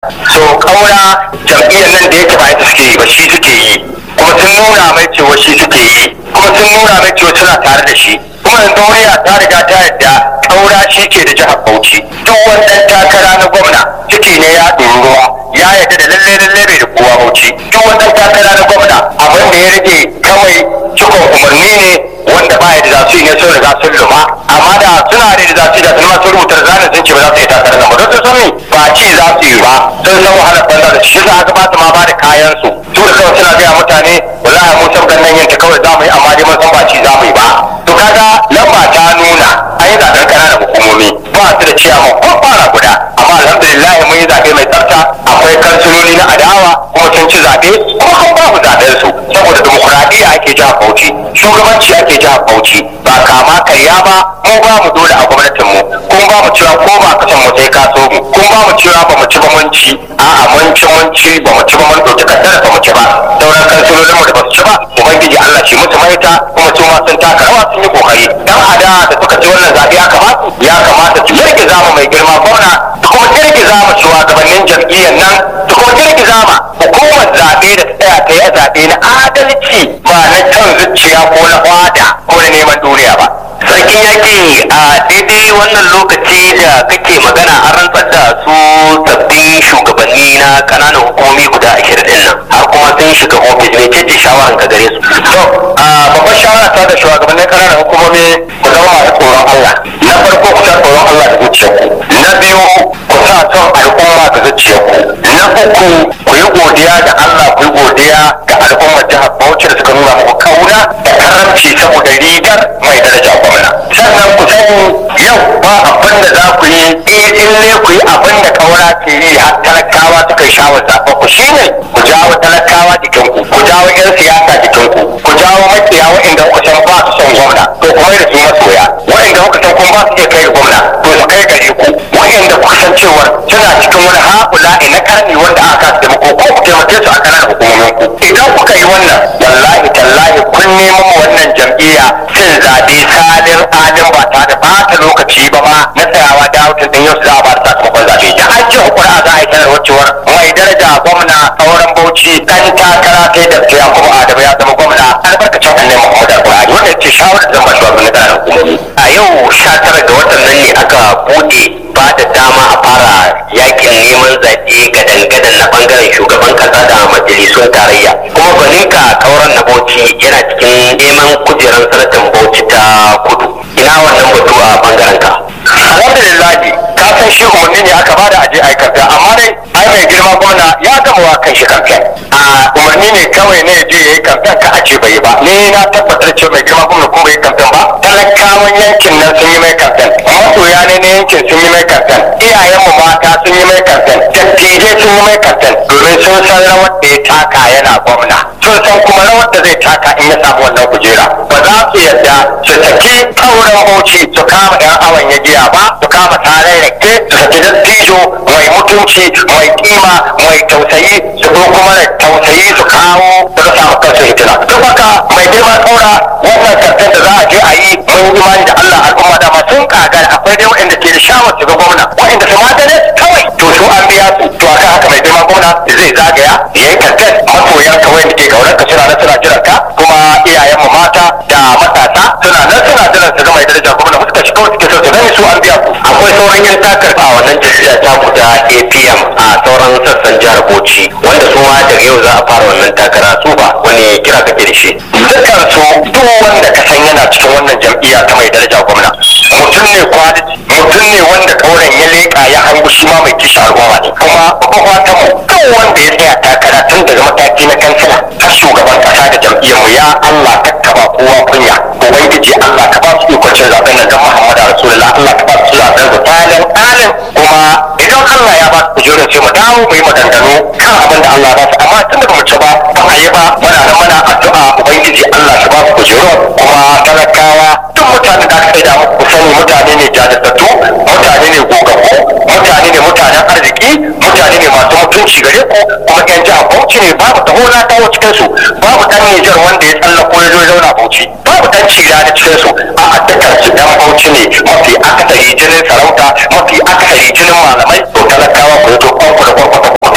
so kaura jam'iyyar nan da yake ba ita suke yi ba shi suke yi kuma sun nuna mai cewa shi suke yi kuma sun nuna mai cewa suna tare da shi kuma yanzu murya ta riga ta yadda kaura shi ke da jihar bauchi duk wannan takara na gwamna ciki ne ya ɗori ruwa ya yadda da lalle lalle bai da kowa bauchi duk wannan takara na gwamna abin da ya rage kawai cikon umarni ne wanda ba ya da za su yi ne sun riga sun luma amma da suna da za su yi da sun masu rubuta zanen sun ce ba za su yi takarar nan ba don sun sani ba ci za su yi ba sun san wahalar banza da shi za a ba su ma ba da kayan su su da kawai suna gaya mutane wallahi mu san gannan yanta kawai za mu yi amma dai mun san ba ci za mu yi ba to kaga lamba ta nuna an yi zaɓen ƙananan hukumomi ba su da ciyaman ko fara guda amma alhamdulillah mun yi zaɓe mai tsafta akwai kansiloli na adawa kuma sun ci zaɓe kuma an ba mu zaɓen su saboda dimokuraɗiyya ake jihar Bauchi shugabanci ake jihar Bauchi ba kama karya ba mu ba mu dole a gwamnatin mu kun ba mu cewa ko ba kasan mu sai ka so mu kun ba mu cewa ba mu ci ba mun ci a'a mun ci mun ci ba mu ci ba mun ɗauki kaddara ba mu ci ba sauran kansilolin mu da ba su ci ba ubangiji Allah shi musu maita kuma su ma sun taka rawa sun yi kokari dan ada da suka ci wannan zaɓe ya kamata ya kamata su girgiza mu mai girma gwamna su kuma girgiza mu shugabannin jam'iyyar nan su kuma girgiza ma hukumar zaɓe da ta tsaya ta yi zaɓe na adalci ba na kan zuciya ko na fada ko na neman duniya ba sarkin yaƙi a daidai wannan lokaci da kake magana an rantsar da su sabbin shugabanni na ƙananan hukumomi guda ashirin din nan har kuma sun shiga ofis mai ce shawaran ka gare su to a babbar shawara ta da shugabannin ƙananan hukumomi ku zama masu tsoron Allah na farko ku sa tsoron Allah da zuciyarku na biyu ku sa son al'umma da zuciyarku na uku ku yi godiya da Allah ku yi godiya ga al'ummar jihar Bauchi da suka nuna muku kauna da karamci saboda rigar mai daraja gwamna sannan ku sani yau ba abin da za ku yi in ne ku yi abin da kaura ke yi har talakawa suka yi shawar zaɓa ku shine ku jawo talakawa jikinku ku jawo 'yan siyasa jikinku ku jawo makiya waɗanda kuka san ba su son gwamna to kuma da su masoya waɗanda kuka san kuma ba su iya kai ga gwamna to su kai gare ku waɗanda kuka san cewa suna cikin wani haƙula na karni wanda aka taimako ko ku taimake su a kanan hukumomin ku idan kuka yi wannan wallahi tallahi kun nemo mu wannan jam'iyya cin zaɓe salin alin ba tare da ɓata lokaci ba ma na tsayawa da hutun ɗin yau za a ba da sakamakon zaɓe da an ce hukura za a yi sanarwar cewar mai daraja gwamna sauran bauchi kan takara sai da ya kuma adamu ya zama gwamna albarkacin annabi muhammadu alƙur'ani wannan ce shawarar da zama shugabannin ƙananan hukumomi a yau sha tara ga watan nan ne aka buɗe ba da dama a fara yakin neman zaɓe gadan-gadan na ɓangaren shugaban ƙasa da majalisun tarayya kuma gwaninka kauran na bauchi yana cikin neman kujerar sanatan bauchi ta kudu ina wannan batu a ɓangaren ka alhamdulillah ka san shi umarni ne aka bada aje ai kamfen amma dai ai mai girma gwamna ya gama wa kan shi kamfen a umarni ne kawai ne je yayi kamfen ka a ce bai yi ba ni na tabbatar cewa mai girma gwamna kuma bai yi kamfen ba talakawan yankin nan sun yi mai kamfen masoya ne na yankin sun yi mai kamfen iyayen mu mata sun yi mai kamfen dattijai sun yi mai kamfen domin sun san rawar da ya taka yana gwamna sun san kuma rawar da zai taka in ya samu wannan kujera ba za su yarda su saki kauran bauchi su kama yan awon ya giya ba su kama tare rake su saki dattijo mai mutunci mai kima mai tausayi su zo kuma da tausayi su kawo su ga samu kansu hitina duk haka mai girma kaura wannan kamfen da za a je a yi mun imani da Allah al'umma da ma sun kagar akwai dai waɗanda ke da shawar su ga gwamna waɗanda su ma gane kawai to su an biya su to akan haka mai girma gwamna zai zagaya ya yi kamfen masoyan ka waɗanda ke kaunar ka suna nan suna jiran ka kuma iyayen mu mata da matasa suna nan suna jiran su ga mai daraja gwamna suka shi kawai suke so su gani su an biya ku akwai sauran yan takar a wannan jam'iyya ta guda apm a sauran sassan jihar bauchi wanda su ma daga yau za a fara wannan takara su ba wani kira kake da shi dukkan su duk wanda ka san yana cikin wannan jam'iyya ta mai daraja gwamna mutum ne kwaliti mutum ne wanda kauren ya leƙa ya hangu shi ma mai kishin al'umma ne kuma babban fatan mu duk wanda ya tsaya takara tun daga mataki na kansila har shugaban kasa da jam'iyyar mu ya Allah kakkaba kowa kunya ubangiji Allah ka ba su ikon cin zaben nan don Muhammadu Rasulullah Allah ka ba su zaben su talin alin kuma idan Allah ya ba su kujerun sai mu dawo mu yi maganganu kan abin da Allah ya ba su amma tun da mu ci ba ba a yi ba muna nan muna addu'a ubangiji Allah shi ba su kujerun kuma talakawa duk mutanen da aka da muku sani mutane ne jajirtattu mutane ne gogaggu mutane ne mutanen arziki mutane ne masu mutunci gare ku kuma yan jihar Bauchi ne babu taho na taho cikin su babu dan Nijar wanda ya tsallako ya zo zauna Bauchi babu dan cira da cikin su a dukkan su dan Bauchi ne mafi akasari jinin sarauta mafi akasari jinin malamai to talakawa ku yi to kwanku da kwanku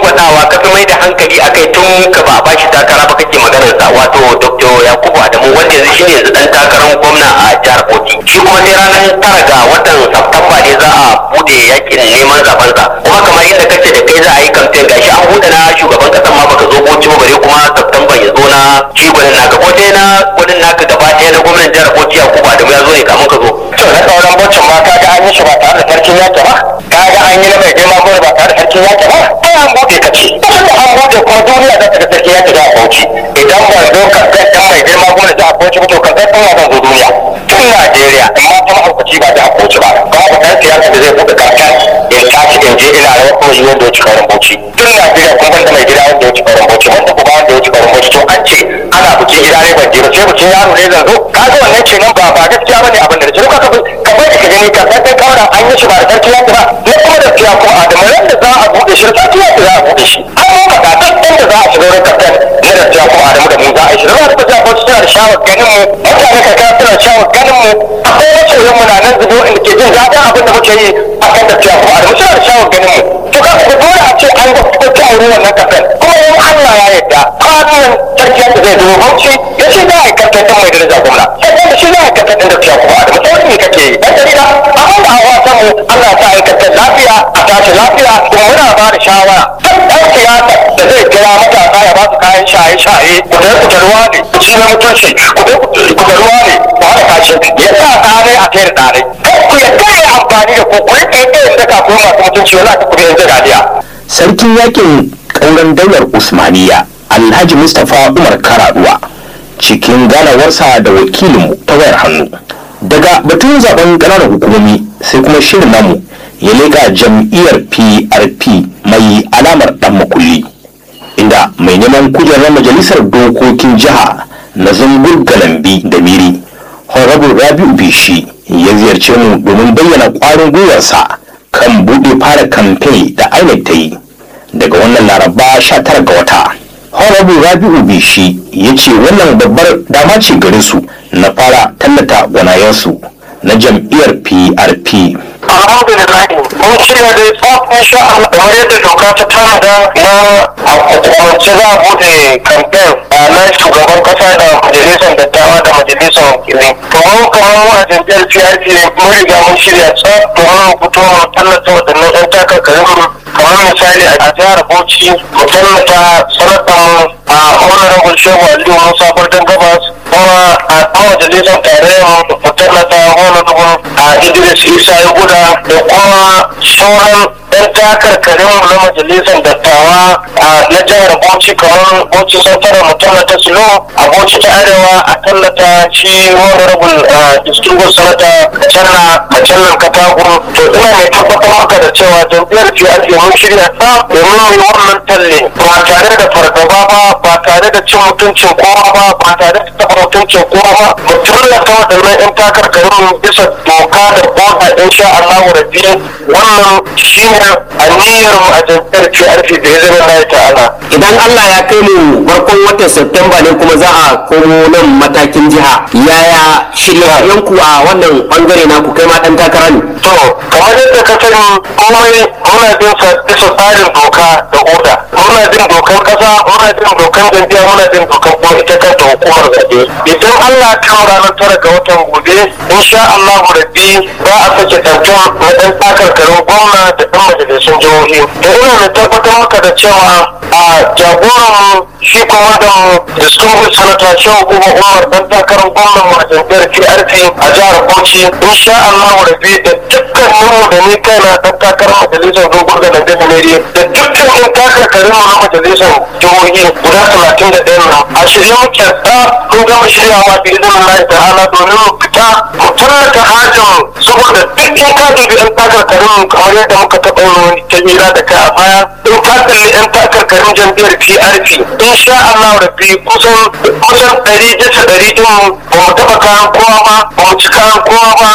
faɗawa ka fi mai da hankali akai tun ka ba a bashi takara ba kake maganar sa wato dr yakubu adamu wanda yanzu shine yanzu dan takarar gwamna a jihar bauchi shi kuma sai ranar tara ga watan Satumba ne za a bude yakin neman zaben sa kuma kamar yadda kace da kai za a yi kamfen gashi an bude na shugaban kasan ma baka zo bauchi ba bare kuma Satumba ya zo na shi gwanin naka ko dai na gwanin naka gaba ɗaya na gwamnan jihar bauchi yakubu adamu ya zo ne kamun ka zo to na sauran bocin ma kaga an yi shi ba tare da sarkin yaki ba kaga an yi na mai girma gore ba tare da sarkin yaki ba ai an bude ka ce tunda an bude kuma duniya za ta ga sarkin yaki da bauchi idan ban zo kamfen ɗin mai girma gore da bauchi ba to kamfen ɗin ya zan zo duniya tun Najeriya amma ta mahaukaci ba da bauchi ba babu ɗan siyasa da zai buɗe kamfen in tashi in je ina rawar kuma yi wanda ya ci karin bauchi tun Najeriya kuma ban da mai gida wanda ya ci karin bauchi wanda kuma wanda ya ci karin bauchi to an ce ana buki gida ne ban je ba sai bukin yaro ne zan zo kaga wannan ce nan ba ba gaskiya bane abin da ce ka ka ka bai ka gani ka san kawai an yi shi ba da sarki yaki ba ne kuma da siya ko adamu ran da za a bude shi sarki yaki za a bude shi an mu faɗa duk inda za a shiga wurin kafin ne da siya ko adamu da mu za a yi shi za a duka siya ko suna da shawar ganin mu mutane ka kira suna shawar ganin mu akwai masoyan mu na nan zubo inda ke jin daɗin abin da muke yi a kan da siya ko adamu suna da shawar ganin mu to ka ku dole a ce an ga kuma ta aure wannan kafin kuma in Allah ya yarda kwanan sarki yaki zai zo bauchi ya ce za a yi kafin ɗin mai daraja gwamna sai da shi za a yi kafin ɗin da siya ko adamu sai ne kake yi dan jarida abin da hawa samu Allah ta aikata lafiya a tashi lafiya kuma muna ba da shawara ɗan siyasa da zai kira matasa ya ba su kayan shaye-shaye ku dai ku ruwa ne ku ci na mutunci ku dai ku ruwa ne ku haɗa kashi ya sa ɗare a tayar ɗare ku yadda ya amfani da ku ku yi ɗaya da kafin masu mutunci wala ku kuɗi yanzu gadiya. sarkin yakin ƙauren daular usmaniya alhaji mustapha umar karaduwa cikin ganawarsa da wakilinmu ta wayar hannu daga batun zaben ƙananan hukumomi sai kuma shirin namu ya leƙa jam'iyyar prp mai alamar ɗan makulli inda mai neman kujerar majalisar dokokin jiha na zungur galambi da miri honorable rabiu bishi ya ziyarce mu domin bayyana ƙwarin gwiwarsa kan buɗe fara kamfe da inec ta yi daga wannan laraba 19 ga wata honorable rabiu bishi ya ce wannan babbar dama ce gare su na fara tallata gwanayensu na jam'iyyar prp alhamdulillah mun shirya da tsaf insha Allah kamar yadda doka ta tanada na a hukumance za a bude kamfen na shugaban kasa da majalisar dattawa da majalisar wakilai kamar kamar mu a jam'iyyar PRP mun riga mun shirya tsaf domin mu fito mu tallata waɗannan 'yan takarkarin mu kamar misali a jihar Bauchi mu tallata sanatan a honorable Shehu Aliyu Musa Bardan Gabas kuma a majalisar tarayyar mu tallata honorable a Idris Isa ya guda da kuma sauran ɗan takarkarin na majalisar dattawa na jihar Bauchi kamar Bauchi Santara mu tallata Silo a Bauchi ta Arewa a tallata shi honorable distinguished senator Kacalla Kacallan Katagun to ina mai tabbatar maka da cewa jam'iyyar PRP mun shirya ta domin mu yi wannan talle ba tare da fargaba ba ba tare da cin mutuncin kowa ba ba tare da taɓa mutuncin kowa ba mu tallata waɗannan 'yan takarkarin mu bisa doka da boda insha Allah rabbi wannan shi ne aniyar mu a jam'iyyar PRP da ya zama na ta'ala idan Allah ya kai mu farkon watan Septemba ne kuma za a komo nan matakin jiha yaya shirye-shiryenku a wannan bangare na ku kai ma dan takara ne to kamar yadda ka sani komai muna bin sa bisa tsarin doka da oda muna bin dokan kasa muna bin dokan jam'iyya muna bin dokan kuma ita kanta hukumar zaɓe idan Allah ta ranar tara ga watan gobe insha Allah rabbi za a sake tantan na ɗan takarkarin gwamna da ɗan majalisun jihohi da ina mai tabbatar maka da cewa a jagoran shi kuma da distinguished senator shehu kuma umar dan takarar gwamnan mu a jam'iyyar PRP a jihar Bauchi insha Allah rabbi da dukkanin mu da ni kaina dan takarar majalisar dogon da nan da da dukkan yan takarkarin mu na majalisar jihohi guda talatin da ɗaya nan a shirye muke da kun gama shiryawa bi izinin Allah ta'ala domin mu fita mu tallata hajjin saboda duk in ka dubi yan takarkarin mu kamar yadda muka taɓa yin wani kabila da kai a baya in ka kalli yan takarkarin jam'iyyar PRP insha Allah rabbi kusan kusan ɗari bisa ɗari ɗin ba mu taɓa kayan kowa ba ba mu ci kayan kowa ba ba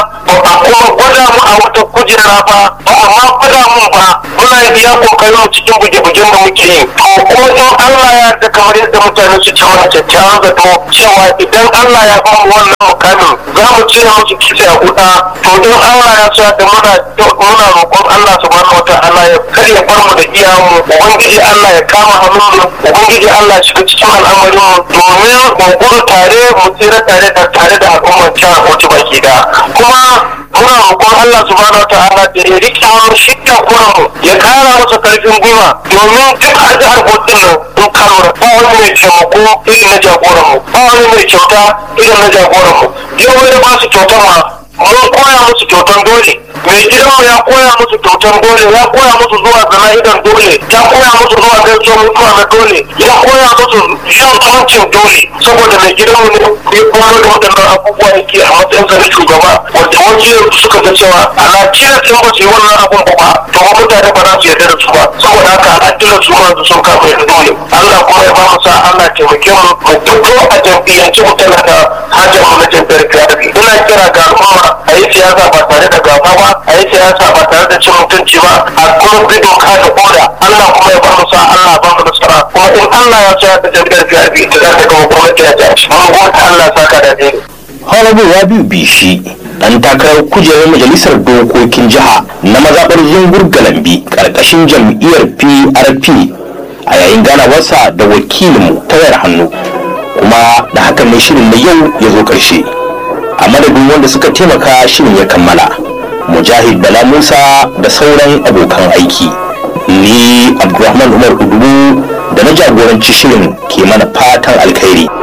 a kuma gwada mu a wata kujera ba ba amma gwada mu ba muna iya kokarin mu cikin buge-bugen da muke yi to kuma in Allah ya yarda kamar yadda mutane su ce wani kyakkyawan zato cewa idan Allah ya ba mu wannan mukamin za mu cire musu kitse a kuɗa to in Allah ya sa da muna muna roƙon Allah subhanahu wataala ya kar ya bar mu da iyamu ubangiji Allah ya kama hannun mu ubangiji Allah ya shiga cikin al'amarin mu domin mu gudu tare mu tsira tare da tare da al'ummar jihar Bauchi baki da kuma muna roƙon Allah subhanahu wataala da ya rike mu shi kuran mu ya kara masa karfin gwiwa domin duk a jihar Bauchi nan in ka lura ba wani mai taimako irin na jagoran mu ba wani mai kyauta irin na jagoran mu yau wani ba su kyautar ma mun koya musu kyautan dole mai gidanmu ya koya musu kyautan dole ya koya musu zuwa zana'idan dole ya koya musu zuwa gaisuwar mutuwa na dole ya koya musu shan kwancin dole saboda mai gidanmu ne ya koyar da waɗannan abubuwa yake a matsayin sa na shugaba wanda wajen suka ga cewa ana kira sun ba su yi wannan abun ba ba to ba mutane ba za su yarda da su ba saboda haka ana kira su ma sun kama yadda dole Allah kuma ya ba mu sa Allah taimake mu mu fito a jam'iyyance mu tana da hajjar mu na jam'iyyar kiyarabi ina kira ga al'umma a yi siyasa ba tare da gaba ba a yi siyasa ba tare da cin mutunci ba a kuma bi doka da koda Allah kuma ya ba mu sa Allah ba mu nasara kuma in Allah ya sa da jam'iyyar kiyarabi ta za ta gama gwamnati ya tashi mun gode Allah saka da dai Honorable Rabiu Bishi dan takarar kujerar majalisar dokokin jiha na mazaɓar zungur galambi ƙarƙashin jam'iyyar PRP a yayin ganawarsa da wakilinmu ta wayar hannu kuma da hakan ne shirin na yau ya zo ƙarshe a madadin wanda suka taimaka shirin ya kammala mujahid bala musa da sauran abokan aiki ni abdulrahman umar udubu da na jagoranci shirin ke mana fatan alkhairi